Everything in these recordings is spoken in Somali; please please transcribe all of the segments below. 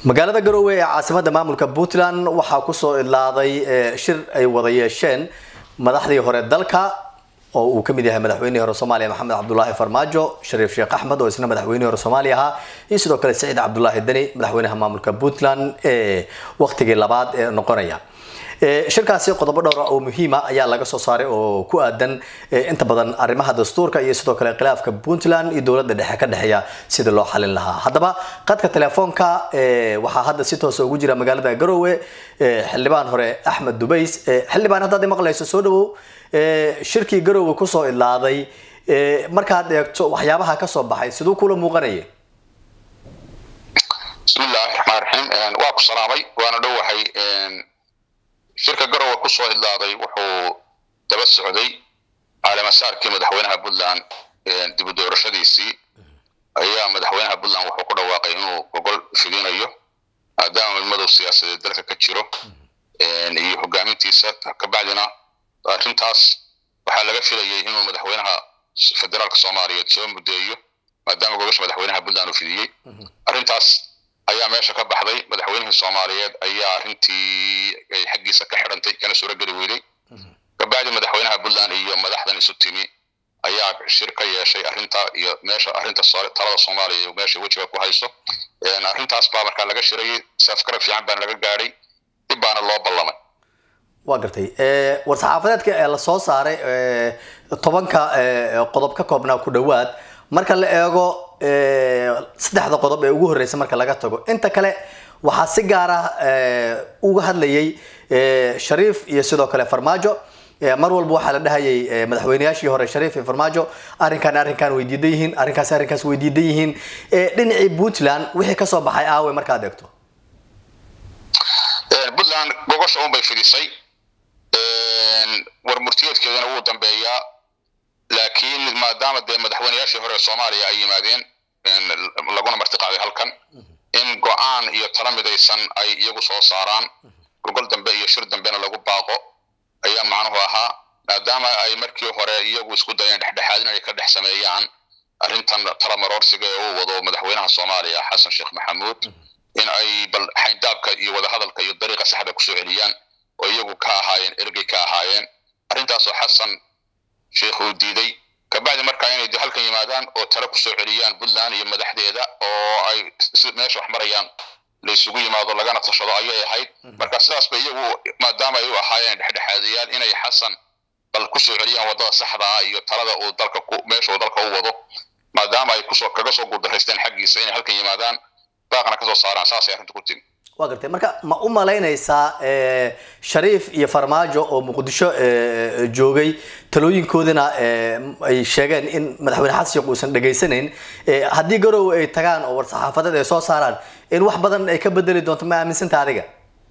magaalada garowe ee caasimada maamulka puntland waxaa kusoo idlaaday shir ay wada yeesheen madaxdii hore dalka oo uu kamid yahay madaxweynihii hore soomaaliya maxamed cabdulaahi farmaajo shariif sheekh axmed oo isna madaxweynihii hore soomaaliya ahaa iyo sidoo kale saciid cabdulaahi deni madaxweynaha maamulka puntland ee waqtigii labaad ee noqonaya shirkaasi qodobo dhowra oo muhiima ayaa laga soo saaray oo ku aadan inta badan arrimaha dastuurka iyo sidoo kale khilaafka puntland iyo dowladda dhexe ka dhexeeya sida loo xalin lahaa haddaba qadka telefoonka waxaa hadda si toosa ugu jira magaalada garowe xildhibaan hore axmed dubays xildhibaan haddaad maqlayso soo dhawow shirkii garowe kusoo idlaaday markaad eegto waxyaabaha kasoo baxay siduu kula muuqanaya bismillahi raxmaan raxiim waa ku salaamay waana dhowahay shirka garowe kusoo idlaaday wuxuu daba socday caalamasaarkii madaxweynaha puntland dib u doorashadiisii ayaa madaxweynaha puntland wuxuu ku dhawaaqay inuu gogol fidinayo maadaama midmadow siyaasadeed dalka ka jiro iyo hogaamintiisa kabacdina arrintaas waxaa laga filayay inuu madaxweynaha federaalka soomaaliyeed soo mudeeyo maadaama gogosha madaxweynaha puntland uu fidiyey arrintaas ayaa meesha ka baxday madaxweynihii soomaaliyeed ayaa arrintii ay xaggiisa ka xidhantay kana suurogeli weyday kabacdi madaxweynaha puntland iyo madaxdan isu timi ayaa shir ka yeeshay arrinta iyo meesha arrinta talada soomaaliya meesha wejiga ku hayso arrintaas baa markaa laga shirayay safgarab fiican baana laga gaadhay dib baana loo ballamay waa gartay war-saxaafadeedka ee lasoo saaray tobanka qodob ka koobnaa ku dhawaad marka la eego saddexda qodob ee ugu horreysa marka laga tago inta kale waxaa si gaar ah uga hadlayay shariif iyo sidoo kale farmaajo mar walba waxaa la dhahayay madaxweyneyaashii hore shariif iyo farmaajo arrinkan arrinkan way diidan yihiin arrinkaas arrinkaas way diidan yihiin dhinacii puntland wixii kasoo baxay aawe markaad eegto puntland gogosha un bay fidisay war murtiyeedkeedana wuu dambeeyaa laakiin maadaama dee madaxweyneyaashii hore soomaaliya ay yimaadeen laguna martiqaaday halkan in go-aan iyo tala midaysan ay iyagu soo saaraan gogol dambe iyo shir dambena lagu baaqo ayaa macnuhu ahaa maadaama ay markii hore iyagu isku dayeen dhexdhexaadin ay ka dhex sameeyaan arrintan tala maroorsiga ee uu wado madaxweynaha soomaaliya xasan sheekh maxamuud in ay bal xayndaabka iyo wadahadalka iyo dariiqa saxda kusoo celiyaan oo iyagu ka ahaayeen ergey ka ahaayeen arrintaasoo xasan sheekh uu diiday kabacdi markaa inay de halkan yimaadaan oo tale kusoo celiyaan puntland iyo madaxdeeda oo ay meesha wax marayaan la isugu yimaado lagana tashado ayay ahayd marka sidaas ba iyagu maadaama ay u ahaayeen dhexdhexaadayaal inay xasan bal kusoo celiyaan waddada saxda ah iyo talada uu dalka ku meesha uu dalka u wado maadaama ay kusoo kaga soo guuldaraysteen xaggiisa inay halkan yimaadaan baaqna kasoo saaraan saasay arrinta ku timi waa gartay marka ma u malaynaysaa shariif iyo farmaajo oo muqdisho joogay talooyinkoodina ay sheegeen in madaxweyne xasan sheekh uusan dhegaysanayn haddii garowe ay tagaan oo war-saxaafadeed ay soo saaraan in wax badan ay ka bedeli doonto ma aaminsanta adiga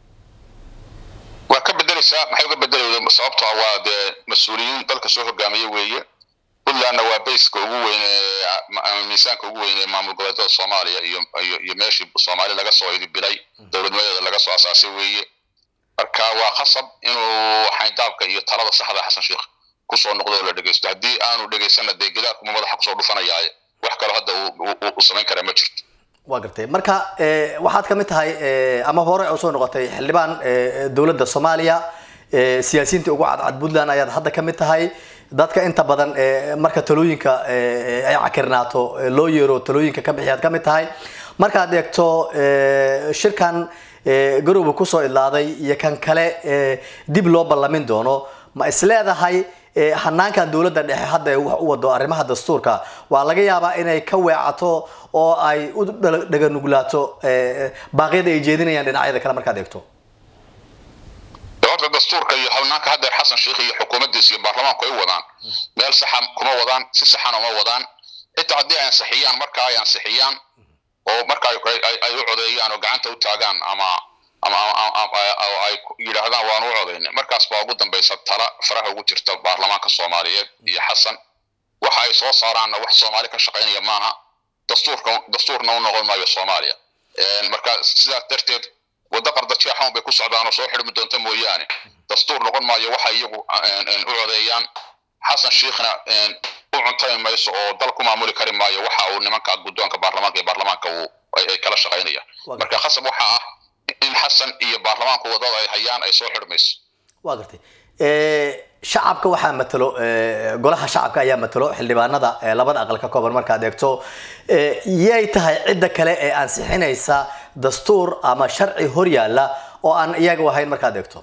waa ka bedeleysaa maxay uga bedelayda sababto ah waa dee mas-uuliyiin dalka soo hogaamiye weeye puntlandna waa bayska ugu weyn ee miisaanka ugu weyn ee maamul goboleedyada soomaaliya iyo iyo iyo meeshii soomaali laga soo idibilay dowladnimadeeda laga soo asaasay weeye marka waa khasab inuu xayndaabka iyo talada saxda xasan sheekh kusoo noqdo oo la dhegeysto haddii aanu dhegeysanna dee gidaarkuma madaxa kusoo dhufanayaaye wax kaloo hadda uu samayn karaa ma jirto waa gartay marka waxaad kamid tahay ama hore usoo noqotay xildhibaan dowladda soomaaliya siyaasiyiinta ugu cadcad puntland ayaad hadda kamid tahay dadka inta badan marka talooyinka ay cakirnaato loo yeero talooyinka ka bixiyaad kamid tahay markaad eegto shirkan garowe kusoo idlaaday iyo kan kale dib loo ballamin doono ma isleedahay hanaankan dowladda dhexe hadda wax u wado arrimaha dastuurka waa laga yaabaa inay ka weecato oo ay u dhaganuglaato baaqyada ay jeedinayaan dhinacyada kale markaad eegto horta dastuurka iyo hawnaanka haddeer xasan sheekh iyo xukuumaddiisa iyo baarlamaanku ay wadaan meel saxa kuma wadaan si saxana uma wadaan xitaa haddii ay ansixiyaan marka ay ansixiyaan oo marka ay u codeeyaan oo gacanta u taagaan ama ama ay yidhaahdaan waanu u codayna markaas baa ugu dambaysa tala faraha ugu jirta baarlamaanka soomaaliyeed iyo xasan waxa ay soo saaraanna wax soomaali ka shaqaynaya maaha dastuurka dastuurna u noqon maayo soomaaliya marka sidaas darteed waddo qardajeexan bay ku socdaan oo soo xidhmi doonta mooyaane dastuur noqon maayo waxa iyagu u codeeyaan xasan sheekhna u cuntami mayso oo dal ku maamuli kari maayo waxa uu nimanka guddoonka baarlamaanka iyo baarlamaanka uu ay kala shaqaynayaan marka khasab waxa ah in xasan iyo baarlamaanku wadada ay hayaan ay soo xidhmayso waa gartay shacabka waxaa matalo golaha shacabka ayaa matalo xildhibaanada labada aqal ka kooban markaad eegto yay tahay cidda kale ee ansixinaysa dastuur ama sharci hor yaalla oo aan iyaga ahayn markaad eegto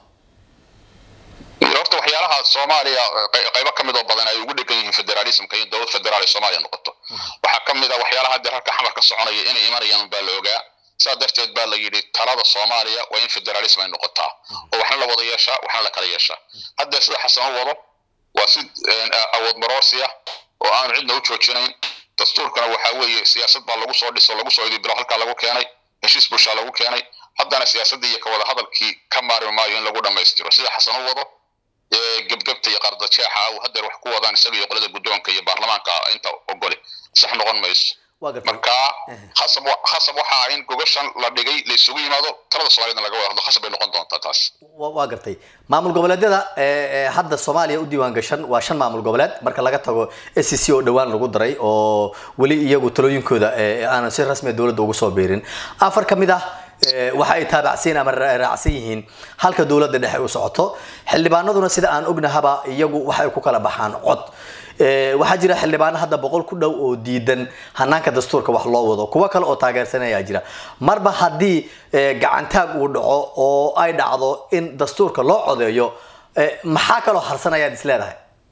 horta waxyaalaha soomaaliya qaybo ka mid oo badan ay ugu dhegan yihiin federalismka in dowlad federaal ay soomaaliya noqoto waxaa ka mid a waxyaalaha haddeer halka xamar ka soconaya inay imanayaan baa la ogaa saa darteed baa la yidhi talada soomaaliya waa in federalism ay noqotaa oo waxna la wada yeeshaa waxna la kala yeeshaa haddeer sida xasan u wado waa si awood maroorsi ah oo aanu cidna u joojinayn dastuurkana waxaa weeye siyaasad baa lagu soo dhiso lagu soo idibilo halkaa lagu keenay heshiis bulshaa lagu keenay haddana siyaasaddii iyo kawada hadalkii ka maarmi maayo in lagu dhammaystiro sida xasan u wado gebgebta iyo qardajeexa uu haddeer wax ku wadaan isaga iyo qolada guddoonka iyo baarlamaanka inta ogole sax noqon mayso marka khasab khasab waxa ah in gogashan la dhigay la isugu yimaado talada soomaaliyadna laga wada hadlo khasab bay noqon doontaa taas waa gartay maamul goboleedyada hadda soomaaliya u diiwaan gashan waa shan maamul goboleed marka laga tago s c oo dhowaan lagu daray oo weli iyagu talooyinkooda aanan si rasmi dowladda ugu soo biirin afar ka mid ah waxa ay taabacsiin ama raacsan yihiin halka dowladda dhexe u socoto xildhibaanaduna sida aan ognahaba iyagu waxay ku kala baxaan cod waxaa jira xildhibaano hadda boqol ku dhow oo diidan hanaanka dastuurka wax loo wado kuwo kale oo taageersanaya jira marba haddii gacantaag uu dhaco oo ay dhacdo in dastuurka loo codeeyo maxaa kaloo harsanayaad is leedahay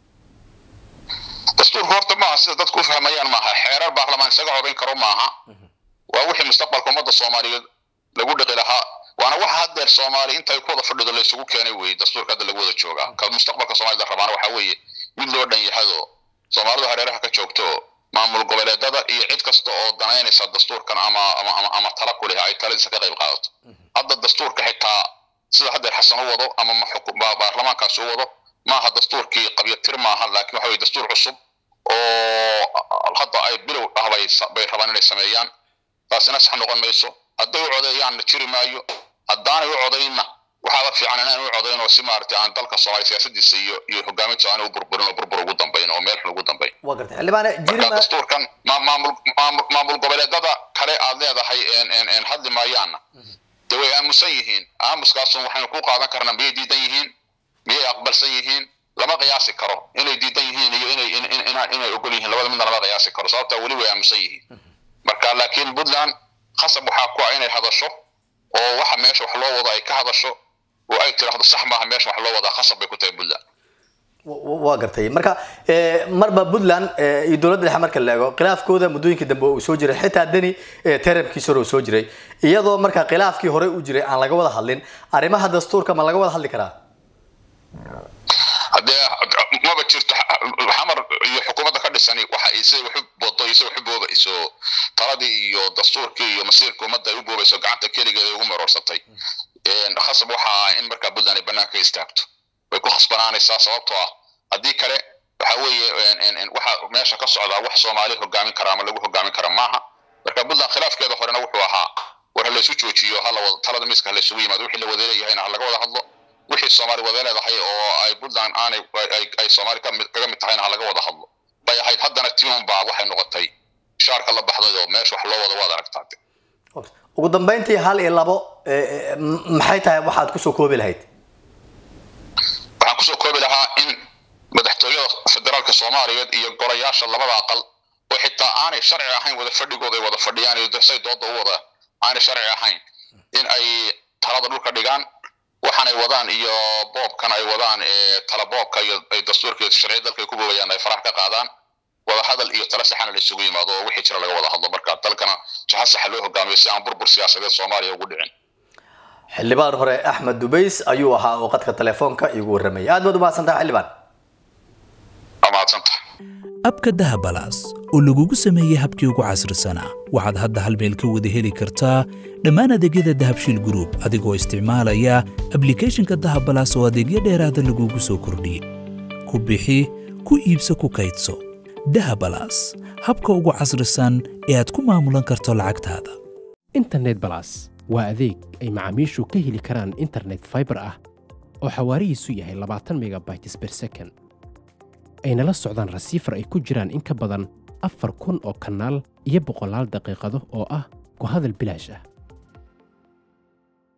dastuurka horta maaha sida dadku u fahmayaan maaha xeerar baarlamaan isaga codayn karo maaha waa wixii mustaqbalka ummadda soomaaliyeed lagu dhiqi lahaa waana waxa haddeer soomaali intay ku wada fadhido la isugu keenay weeye dastuurka hadda lagu wada joogaa ka mustaqbalka soomaalida rabaana waxaa weeye mid loo dhan yahado soomaalidu hareeraha ka joogto maamul goboleedada iyo cid kasta oo danaynaysa dastuurkan ama ama ama tala ku leh ay taladiisa ka qayb qaadato hadda dastuurka xitaa sida haddeer xasan u wado ama baarlamaankaas u wado maaha dastuurkii qabyatir maaha laakiin waxa weye dastuur cusub oo hadda ay bilow ah bay rabaan inay sameeyaan taasina sax noqon mayso hadday u codeeyaanna jiri maayo haddaanay u codaynna waxaaba fiican inaan u codayn oo si maaragtay aan dalka soomaaliya siyaasadiisa iyo iyo hogaaminta aan u burburin oo burbur ugu dambayn oo meel xun ugu dambayn waa gartay xildhibaane marka dastuurkan maamul maamul goboleedada kale aad leedahay n hadli maayaanna dee way aamusan yihiin aamuskaasun waxaynu ku qaadan karnaa miyay diidan yihiin miyay aqbalsan yihiin lama qiyaasi karo inay diidan yihiin iyo inay inay ogol yihiin labada midna lama qiyaasi karo sababtaa weli way aamusan yihiin marka laakiin puntland khasab waxaa ku ah inay hadasho oo waxa meesha wax loo wado ay ka hadasho oo ay tiraahdo sax maaha meesha wax loo wadaa khasab bay ku tahay puntland waa gartay marka marba puntland iyo dowladda dhexe marka la eego khilaafkooda muddooyinkii dambe uu soo jiray xitaa deni terabkiisa hore uu soo jiray iyadoo marka khilaafkii hore u jiray aan laga wada hadlin arrimaha dastuurka ma laga wada hadli karaa haddee maba jirto xamar iyo xukuumadda ka dhisani waxa ay sida waxu wado iyo sida waxu boobayso taladii iyo dastuurkii iyo masiirka ummadda ay u boobayso gacanta keligeeda ugu maroorsatay khasab waxa ah in markaa puntland ay banaanka istaagto way ku khasbanaanaysaa sababtoo ah haddii kale waxa weeye waxa meesha ka socdaa wax soomaali hogaamin kara ama lagu hogaamin kara maaha marka puntland khilaafkeeda horena wuxuu ahaa war ha laysu joojiyo hala wada talada miiska ha laysugu yimaado wixii la wada leeyahayna ha laga wada hadlo wixii soomaali wada leedahay oo ay puntland aanay ay soomaali kaga mid tahayna ha laga wada hadlo bay ahayd haddana tiun baa waxay noqotay shaarka la baxday oo meesha wax loo wada waad aragtaa ugu dambeyntii hal iyo labo maxay tahay waxaad kusoo koobi lahayd waxaan kusoo koobi lahaa in madaxtooyada federaalka soomaaliyeed iyo golayaasha labada aqal oo xitaa aanay sharci ahayn wada fadhigooda ay wada fadhiyaan iyo say dooda u wada aanay sharci ahayn in ay talada dhulka dhigaan waxaan ay wadaan iyo boobkan ay wadaan tala boobka iyo ay dastuurka iyo sharciya dalka ay ku boobayaan ay farax ka qaadaan wada hadal iyo tala saxana la isugu yimaado oo wixii jira laga wada hadlo marka dalkana jaha saxa loo hogaamiyo si aan burbur siyaasadeed soomaaliya ugu dhicin xildhibaan hore axmed dubays ayuu ahaa oo qadka telefoonka igu warramayay aad baad umahadsantaha xildhibaan mahadsantaha abka dahabalaas oo lagugu sameeyey habkii ugu casrisanaa waxaad hadda hal meel ka wada heli kartaa dhammaan adeegyada dahabshiil group adigoo isticmaalaya ablicathonka dahabalaas oo adeegyo dheeraada lagugu soo kordhiyey ku bixi ku iibso ku kaydso dahabalaas habka ugu casrisan ee aad ku maamulan karto lacagtaada internet balas waa adeeg ay macaamiishu ka heli karaan internet faibar ah oo xawaarihiisu yahay labaatan megabytes ber second ayna la socdaan rasiifar ay ku jiraan in ka badan afar kun oo kanaal iyo boqolaal daqiiqado oo ah ku hadal bilaash ah